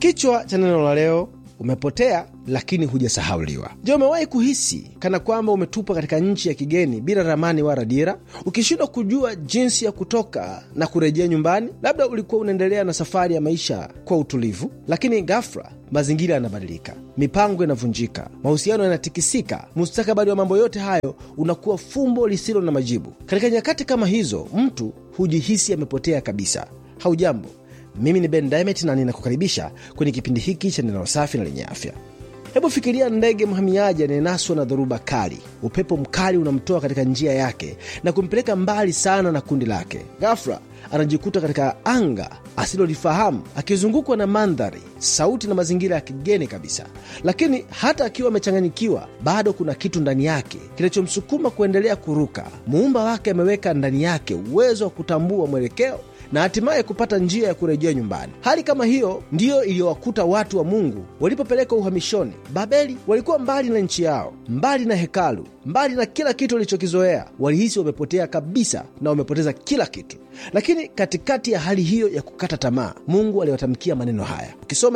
Kichwa cha neno la leo umepotea lakini hujasahauliwa. Je, umewahi kuhisi kana kwamba umetupwa katika nchi ya kigeni bila ramani wala dira, ukishindwa kujua jinsi ya kutoka na kurejea nyumbani? Labda ulikuwa unaendelea na safari ya maisha kwa utulivu, lakini ghafla mazingira yanabadilika, mipango inavunjika, mahusiano yanatikisika, mustakabali wa mambo yote hayo unakuwa fumbo lisilo na majibu. Katika nyakati kama hizo, mtu hujihisi amepotea kabisa. Haujambo, mimi ni Ben Diamond na ninakukaribisha kwenye kipindi hiki cha neno safi na lenye afya. Hebu fikiria ndege mhamiaji anayenaswa na dhoruba kali. Upepo mkali unamtoa katika njia yake na kumpeleka mbali sana na kundi lake. Ghafla anajikuta katika anga asilolifahamu, akizungukwa na mandhari, sauti na mazingira ya kigeni kabisa. Lakini hata akiwa amechanganyikiwa, bado kuna kitu ndani yake kinachomsukuma kuendelea kuruka. Muumba wake ameweka ndani yake uwezo wa kutambua mwelekeo na hatimaye kupata njia ya kurejea nyumbani. Hali kama hiyo ndiyo iliyowakuta watu wa Mungu walipopelekwa uhamishoni Babeli. Walikuwa mbali na nchi yao, mbali na hekalu, mbali na kila kitu walichokizoea. Walihisi wamepotea kabisa na wamepoteza kila kitu. Lakini katikati ya hali hiyo ya kukata tamaa, Mungu aliwatamkia maneno haya. Ukisoma